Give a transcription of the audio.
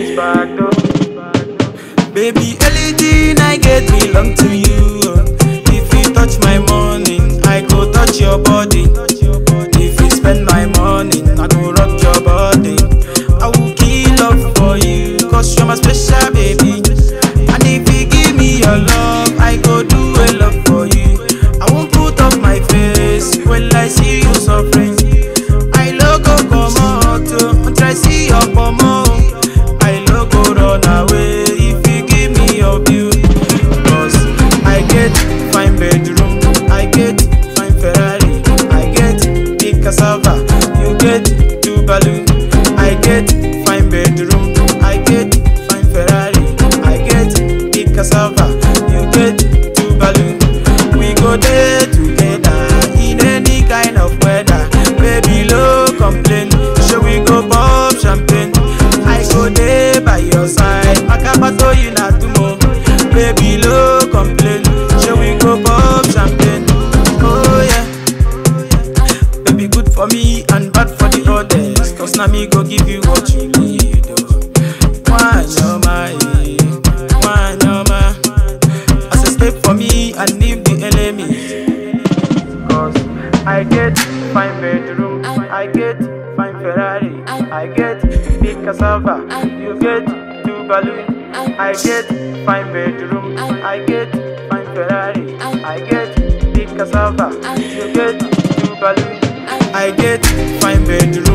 Baby, anything I get belong to you. If you touch my morning, I go touch your body. If you spend my morning, I go rock your body. I will kill love for you, cause you're my special baby. And if you give me your love, I go do a love for you. I won't put up my face when I see you suffering. I logo come out, and try see your pomo. I logo run away if you give me your beauty. Cause I get fine bedroom, I get fine Ferrari, I get big cassava, you get two balloon. I get fine bedroom, I get fine Ferrari, I get big cassava, you get two balloon. We go there together in any kind of weather. Baby, no complain. Shall we go pop champagne? I go there by your side. Makabato you na tumo. Baby, no complain. Shall we go pop champagne? Oh yeah. Baby, good for me and bad for the others. Cause now me go give you what you need. Oh. One your mind, one your mind. As a step for me and leave the enemies. Cause I get fine bedroom, I get fine Ferrari, I get big cassava, you get two balloon. I get fine bedroom, I get fine Ferrari, I get big cassava, you get two balloon. I get fine bedroom.